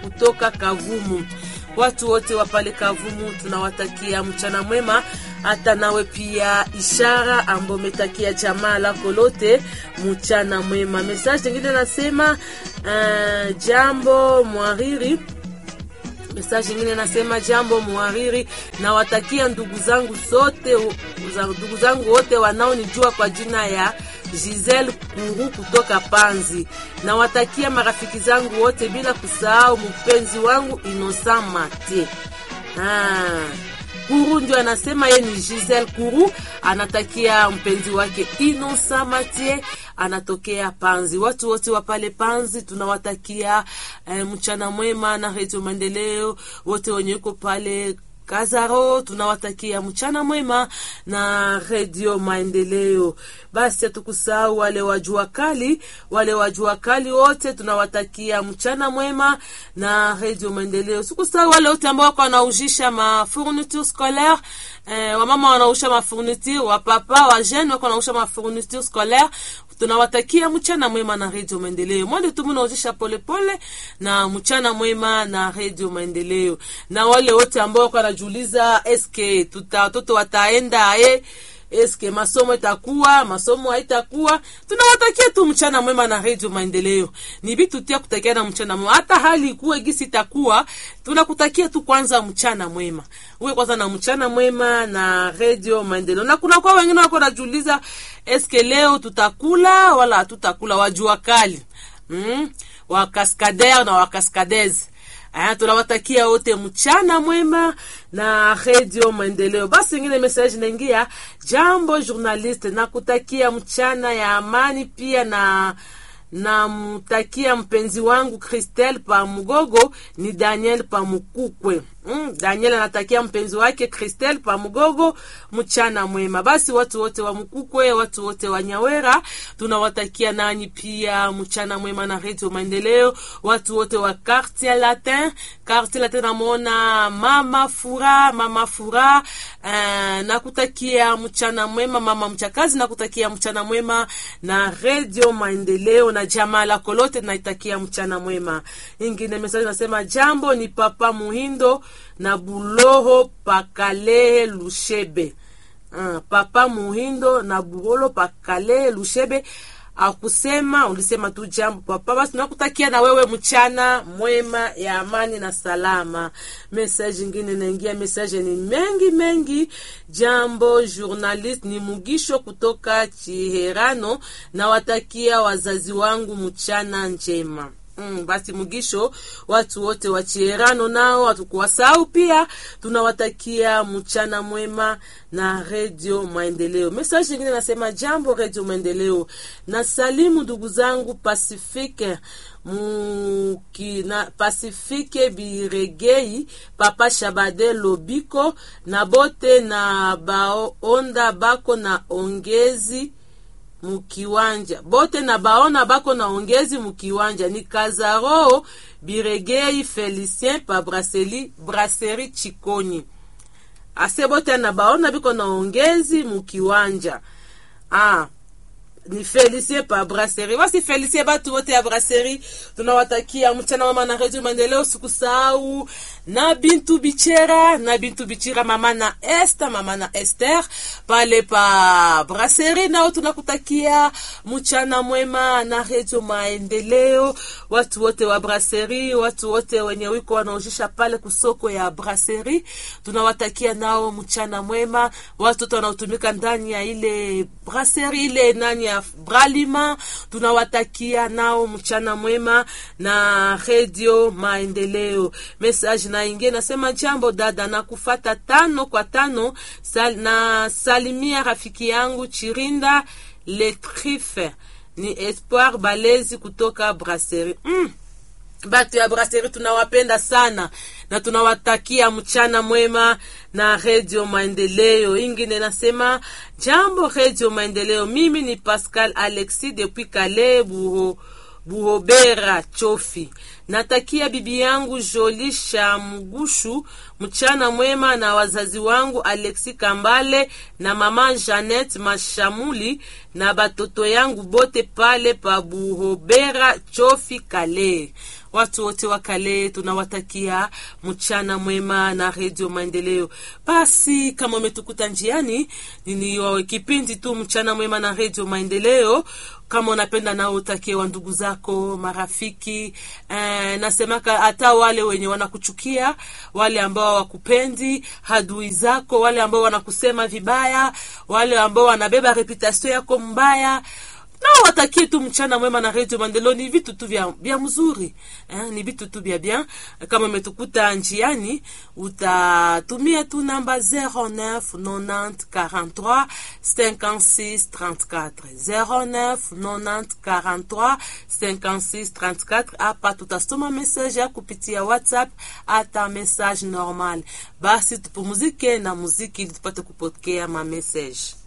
kutoka Kavumu. Watu wote wa pale Kavumu tunawatakia mchana mwema, hata nawe pia Ishara ambao umetakia jamaa lako lote mchana mwema. Message nyingine nasema uh, jambo mwariri Message nyingine nasema jambo mwariri, nawatakia ndugu zangu sote, ndugu zangu wote wanaonijua kwa jina ya Giselle Kuru kutoka Panzi. Nawatakia marafiki zangu wote bila kusahau mpenzi wangu Innocent Mate. Ah. Kuru ndio anasema yeye ni Giselle Kuru, anatakia mpenzi wake Innocent Mate anatokea Panzi. Watu wote wa pale Panzi tunawatakia eh, mchana mwema na Radio Maendeleo, wote wenye uko pale Kazaro tunawatakia mchana mwema na redio Maendeleo. Basi hatukusahau wale wajua kali, wale wajua kali wote tunawatakia mchana mwema na redio Maendeleo. Sikusahau wale wote ambao wako wanaujisha ma fourniture scolaire eh, wamama wanausha ma fourniture, wapapa wa jeune wako wanausha ma fourniture scolaire tunawatakia mchana mwema na redio Maendeleo. Mwende tu mnaozesha polepole na mchana mwema na redio Maendeleo. Na wale wote ambao wako wanajiuliza eske tuta watoto wataenda eh, eske masomo itakuwa masomo haitakuwa, tunawatakia tu mchana mwema na redio Maendeleo. Ni vitu tia kutakia na mchana mwema, hata hali ikuwe gisi itakuwa, tunakutakia tu kwanza mchana mwema, uwe kwanza na mchana mwema na redio Maendeleo. Na kuna kwa wengine wako wanajiuliza eske leo tutakula wala hatutakula, wajua kali mm? wa kaskader na wa kaskadez Aya, tunawatakia wote mchana mwema na redio Maendeleo. Basi ingine message naingia, jambo journaliste, nakutakia mchana ya amani pia na namtakia mpenzi wangu Christelle pa Mugogo ni Daniel pa Mukukwe. Mm, Daniel anatakia mpenzi wake Christelle pa Mugogo mchana mwema. Basi watu wote wa Mukukwe, watu wote wa Nyawera tunawatakia nani pia mchana mwema na Radio Maendeleo. Watu wote wa Quartier Latin, Quartier Latin namwona Mama Fura, Mama Fura uh, nakutakia mchana mwema mama mchakazi, nakutakia mchana mwema na Radio Maendeleo na jamaa lako lote naitakia mchana mwema. Ingine message nasema jambo ni papa Muhindo na Buloho Pakalehe Lushebe. Uh, papa Muhindo na Buloho Pakalehe Lushebe akusema ulisema tu jambo papa. Basi nakutakia na wewe mchana mwema ya amani na salama. Message ingine naingia, message ni mengi mengi. Jambo journalist ni Mugisho kutoka Chiherano, na watakia wazazi wangu mchana njema. Mm, basi Mugisho, watu wote wa Chierano nao hatukuwasahau pia, tunawatakia mchana mwema na redio Maendeleo. Message nyingine nasema jambo redio Maendeleo, na salimu ndugu zangu Pacifique muki na Pacifique Biregei, Papa Shabade Lobiko na bote na baonda bako na ongezi mukiwanja bote na baona bako na ongezi mukiwanja ni Kazaro Biregei Felicien pa brasserie brasserie Chikoni ase bote na baona biko na ongezi mukiwanja ah ni Felicien pa brasserie. Basi Felicien, batu wote ya brasserie tunawatakia mchana mama na redio Maendeleo. Sikusahau na Bintu Bichera na Bintu Bichira, mama na Esther, mama na Esther pale pa brasserie, nao tunakutakia mchana mwema na redio Maendeleo. Watu wote wa brasserie, watu wote wenye wiko wanaojisha pale kusoko ya brasserie, tunawatakia nao mchana mwema. Watoto wanaotumika ndani ya ile brasserie ile nani ya Bralima tunawatakia nao mchana mwema na redio Maendeleo. Message na ingie nasema jambo dada, na kufata tano kwa tano sal, na salimia rafiki yangu Chirinda Letrife ni Espoir Balezi kutoka Brasserie mm. Batu ya Brasserie tunawapenda sana na tunawatakia mchana mwema na redio Maendeleo. Ingine nasema jambo redio Maendeleo, mimi ni Pascal Alexis depuis Kale Buho Buhobera Chofi. Natakia bibi yangu Joli Shamgushu mchana mwema na wazazi wangu Alexi Kambale na mama Janet Mashamuli na batoto yangu bote pale pa Buhobera Chofi Kale. watu wote wa Kale tunawatakia mchana mwema na redio Maendeleo. Basi kama umetukuta njiani, ni kipindi tu mchana mwema na redio Maendeleo kama unapenda nao utakie wa ndugu zako marafiki. Eh, nasemaka hata wale wenye wanakuchukia, wale ambao wakupendi, hadui zako, wale ambao wanakusema vibaya, wale ambao wanabeba reputation yako mbaya nao watakie tu mchana mwema na redio Maendeleo. Ni vitu tu vya, vya mzuri eh, ni vitu tu vya bien. Kama umetukuta njiani, utatumia tu namba 09 90 43 56 34 09 90 43 56 34. Hapa tutasoma message ya kupitia WhatsApp hata message normal. Basi tupumuzike na muziki ili tupate kupokea ma message.